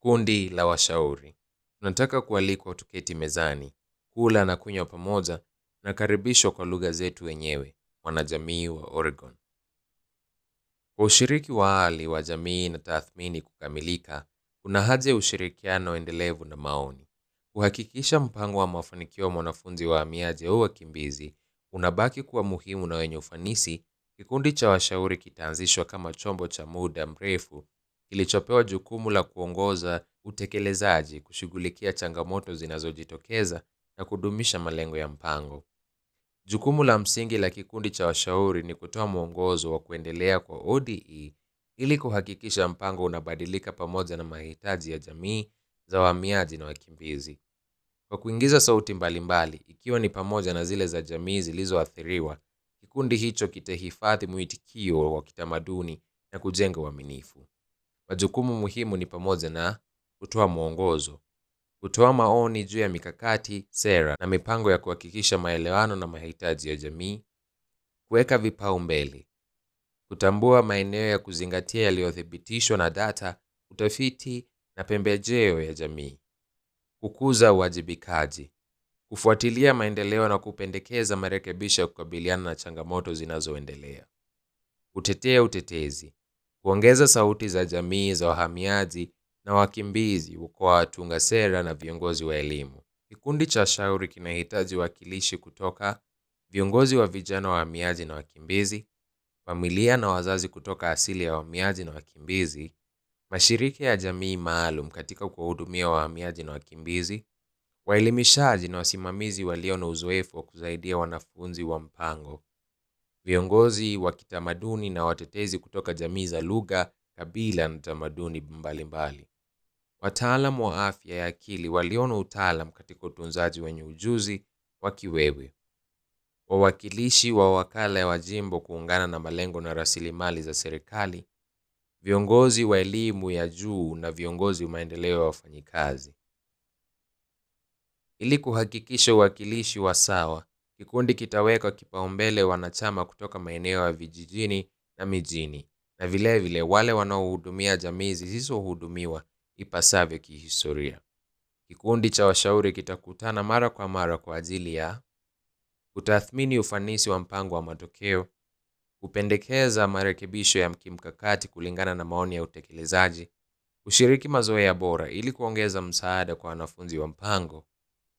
Kundi la washauri. Tunataka kualikwa tuketi mezani, kula na kunywa pamoja na karibishwa kwa lugha zetu wenyewe, wanajamii wa Oregon. Kwa ushiriki wa hali wa jamii na tathmini kukamilika, kuna haja ya ushirikiano endelevu na maoni. Kuhakikisha mpango wa mafanikio wa mwanafunzi wahamiaji au wakimbizi unabaki kuwa muhimu na wenye ufanisi, kikundi cha washauri kitaanzishwa kama chombo cha muda mrefu kilichopewa jukumu la kuongoza utekelezaji, kushughulikia changamoto zinazojitokeza na kudumisha malengo ya mpango. Jukumu la msingi la kikundi cha washauri ni kutoa mwongozo wa kuendelea kwa ODE ili kuhakikisha mpango unabadilika pamoja na mahitaji ya jamii za wahamiaji na wakimbizi. Kwa kuingiza sauti mbalimbali, ikiwa ni pamoja na zile za jamii zilizoathiriwa, kikundi hicho kitahifadhi mwitikio wa kitamaduni na kujenga uaminifu. Majukumu muhimu ni pamoja na kutoa mwongozo, kutoa maoni juu ya mikakati, sera na mipango ya kuhakikisha maelewano na mahitaji ya jamii, kuweka vipaumbele, kutambua maeneo ya kuzingatia yaliyothibitishwa na data, utafiti na pembejeo ya jamii, kukuza uwajibikaji, kufuatilia maendeleo na kupendekeza marekebisho ya kukabiliana na changamoto zinazoendelea, kutetea utetezi, kuongeza sauti za jamii za wahamiaji na wakimbizi kwa watunga sera na viongozi wa elimu. Kikundi cha shauri kinahitaji wakilishi kutoka viongozi wa vijana wahamiaji na wakimbizi, familia na wazazi kutoka asili ya wahamiaji na wakimbizi, mashirika ya jamii maalum katika kuwahudumia wahamiaji na wakimbizi, waelimishaji na wasimamizi walio na uzoefu wa kusaidia wanafunzi wa mpango, viongozi wa kitamaduni na watetezi kutoka jamii za lugha, kabila na tamaduni mbalimbali, wataalamu wa afya ya akili walio na utaalam katika utunzaji wenye ujuzi wa kiwewe, wawakilishi wa wakala wa jimbo kuungana na malengo na rasilimali za serikali, viongozi wa elimu ya juu na viongozi wa maendeleo ya wafanyikazi. Ili kuhakikisha uwakilishi wa sawa, kikundi kitaweka kipaumbele wanachama kutoka maeneo ya vijijini na mijini, na vilevile vile wale wanaohudumia jamii zisizohudumiwa ipasavyo kihistoria. Kikundi cha washauri kitakutana mara kwa mara kwa ajili ya kutathmini ufanisi wa mpango wa matokeo, kupendekeza marekebisho ya kimkakati kulingana na maoni ya utekelezaji, kushiriki mazoea bora ili kuongeza msaada kwa wanafunzi wa mpango,